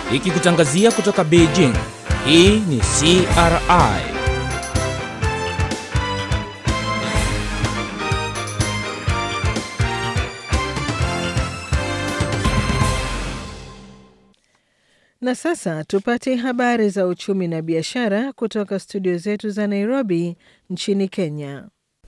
ikikutangazia kutoka Beijing. Hii ni CRI. Na sasa tupate habari za uchumi na biashara kutoka studio zetu za Nairobi nchini Kenya.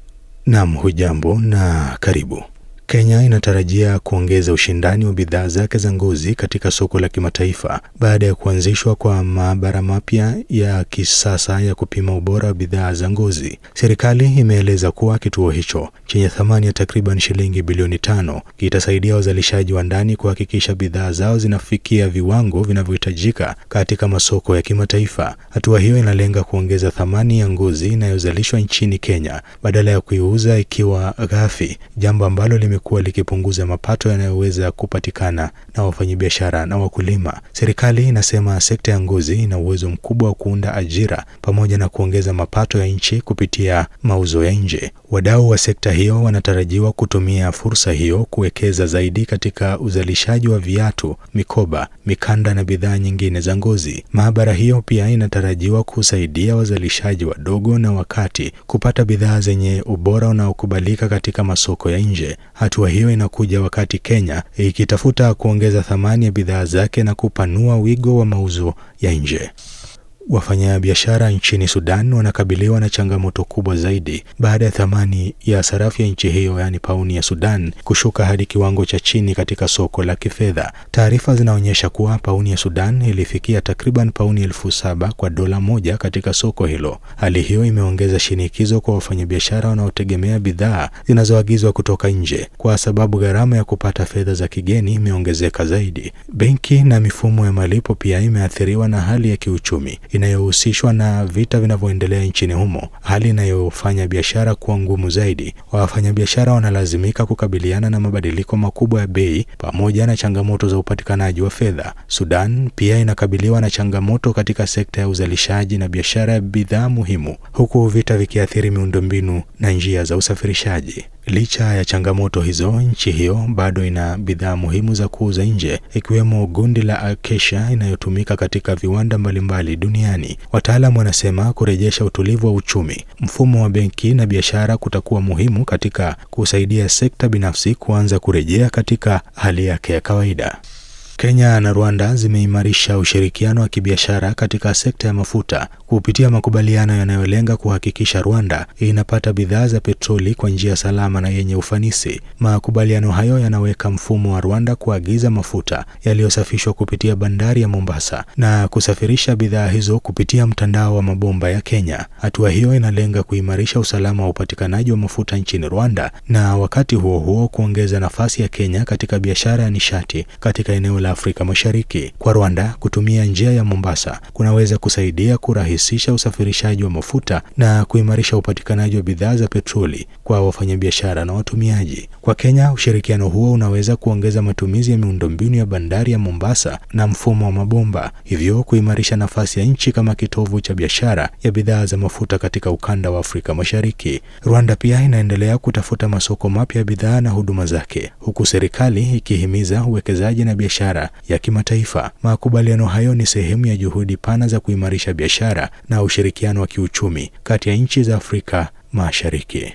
Nam, hujambo na karibu. Kenya inatarajia kuongeza ushindani wa bidhaa zake za ngozi katika soko la kimataifa baada ya kuanzishwa kwa maabara mapya ya kisasa ya kupima ubora wa bidhaa za ngozi. Serikali imeeleza kuwa kituo hicho chenye thamani ya takriban shilingi bilioni tano kitasaidia wazalishaji wa ndani kuhakikisha bidhaa zao zinafikia viwango vinavyohitajika katika masoko ya kimataifa. Hatua hiyo inalenga kuongeza thamani ya ngozi inayozalishwa nchini Kenya badala ya kuiuza ikiwa ghafi, jambo ambalo lime kuwa likipunguza mapato yanayoweza kupatikana na wafanyabiashara na wakulima. Serikali inasema sekta ya ngozi ina uwezo mkubwa wa kuunda ajira pamoja na kuongeza mapato ya nchi kupitia mauzo ya nje. Wadau wa sekta hiyo wanatarajiwa kutumia fursa hiyo kuwekeza zaidi katika uzalishaji wa viatu, mikoba, mikanda na bidhaa nyingine za ngozi. Maabara hiyo pia inatarajiwa kusaidia wazalishaji wadogo na wakati kupata bidhaa zenye ubora unaokubalika katika masoko ya nje. Hatua hiyo inakuja wakati Kenya ikitafuta kuongeza thamani ya bidhaa zake na kupanua wigo wa mauzo ya nje. Wafanyabiashara nchini Sudan wanakabiliwa na changamoto kubwa zaidi baada ya thamani ya sarafu ya nchi hiyo, yaani pauni ya Sudan, kushuka hadi kiwango cha chini katika soko la kifedha. Taarifa zinaonyesha kuwa pauni ya Sudan ilifikia takriban pauni elfu saba kwa dola moja katika soko hilo. Hali hiyo imeongeza shinikizo kwa wafanyabiashara wanaotegemea bidhaa zinazoagizwa kutoka nje, kwa sababu gharama ya kupata fedha za kigeni imeongezeka zaidi. Benki na mifumo ya malipo pia imeathiriwa na hali ya kiuchumi inayohusishwa na vita vinavyoendelea nchini humo, hali inayofanya biashara kuwa ngumu zaidi. Wafanyabiashara wanalazimika kukabiliana na mabadiliko makubwa ya bei pamoja na changamoto za upatikanaji wa fedha. Sudan pia inakabiliwa na changamoto katika sekta ya uzalishaji na biashara ya bidhaa muhimu, huku vita vikiathiri miundombinu na njia za usafirishaji. Licha ya changamoto hizo, nchi hiyo bado ina bidhaa muhimu za kuuza nje, ikiwemo gundi la acacia inayotumika katika viwanda mbalimbali duniani. Wataalamu wanasema kurejesha utulivu wa uchumi, mfumo wa benki na biashara kutakuwa muhimu katika kusaidia sekta binafsi kuanza kurejea katika hali yake ya kawaida. Kenya na Rwanda zimeimarisha ushirikiano wa kibiashara katika sekta ya mafuta kupitia makubaliano yanayolenga kuhakikisha Rwanda inapata bidhaa za petroli kwa njia salama na yenye ufanisi. Makubaliano hayo yanaweka mfumo wa Rwanda kuagiza mafuta yaliyosafishwa kupitia bandari ya Mombasa na kusafirisha bidhaa hizo kupitia mtandao wa mabomba ya Kenya. Hatua hiyo inalenga kuimarisha usalama wa upatikanaji wa mafuta nchini Rwanda na wakati huo huo kuongeza nafasi ya Kenya katika biashara ya nishati katika eneo la Afrika Mashariki. Kwa Rwanda, kutumia njia ya Mombasa kunaweza kusaidia kurahisisha usafirishaji wa mafuta na kuimarisha upatikanaji wa bidhaa za petroli kwa wafanyabiashara na watumiaji. Kwa Kenya, ushirikiano huo unaweza kuongeza matumizi ya miundombinu ya bandari ya Mombasa na mfumo wa mabomba, hivyo kuimarisha nafasi ya nchi kama kitovu cha biashara ya bidhaa za mafuta katika ukanda wa Afrika Mashariki. Rwanda pia inaendelea kutafuta masoko mapya ya bidhaa na huduma zake, huku serikali ikihimiza uwekezaji na biashara ya kimataifa. Makubaliano hayo ni sehemu ya juhudi pana za kuimarisha biashara na ushirikiano wa kiuchumi kati ya nchi za Afrika Mashariki.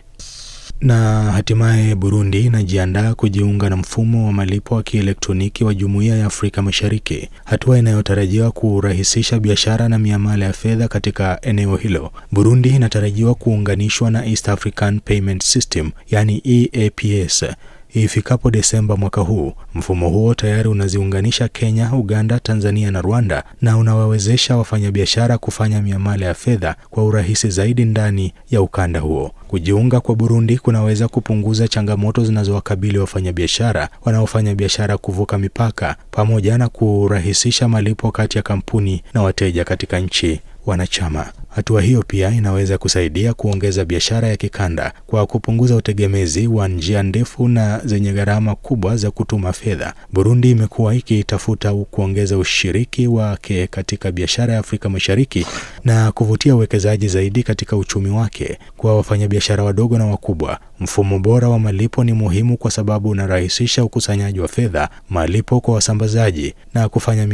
Na hatimaye Burundi inajiandaa kujiunga na mfumo wa malipo wa kielektroniki wa Jumuiya ya Afrika Mashariki, hatua inayotarajiwa kurahisisha biashara na miamala ya fedha katika eneo hilo. Burundi inatarajiwa kuunganishwa na East African Payment System, yani EAPS ifikapo Desemba mwaka huu. Mfumo huo tayari unaziunganisha Kenya, Uganda, Tanzania na Rwanda na unawawezesha wafanyabiashara kufanya miamala ya fedha kwa urahisi zaidi ndani ya ukanda huo. Kujiunga kwa Burundi kunaweza kupunguza changamoto zinazowakabili wafanyabiashara wanaofanya biashara kuvuka mipaka pamoja na kurahisisha malipo kati ya kampuni na wateja katika nchi wanachama. Hatua hiyo pia inaweza kusaidia kuongeza biashara ya kikanda kwa kupunguza utegemezi wa njia ndefu na zenye gharama kubwa za kutuma fedha. Burundi imekuwa ikitafuta kuongeza ushiriki wake katika biashara ya Afrika Mashariki na kuvutia uwekezaji zaidi katika uchumi wake. Kwa wafanyabiashara wadogo na wakubwa, mfumo bora wa malipo ni muhimu kwa sababu unarahisisha ukusanyaji wa fedha, malipo kwa wasambazaji na kufanya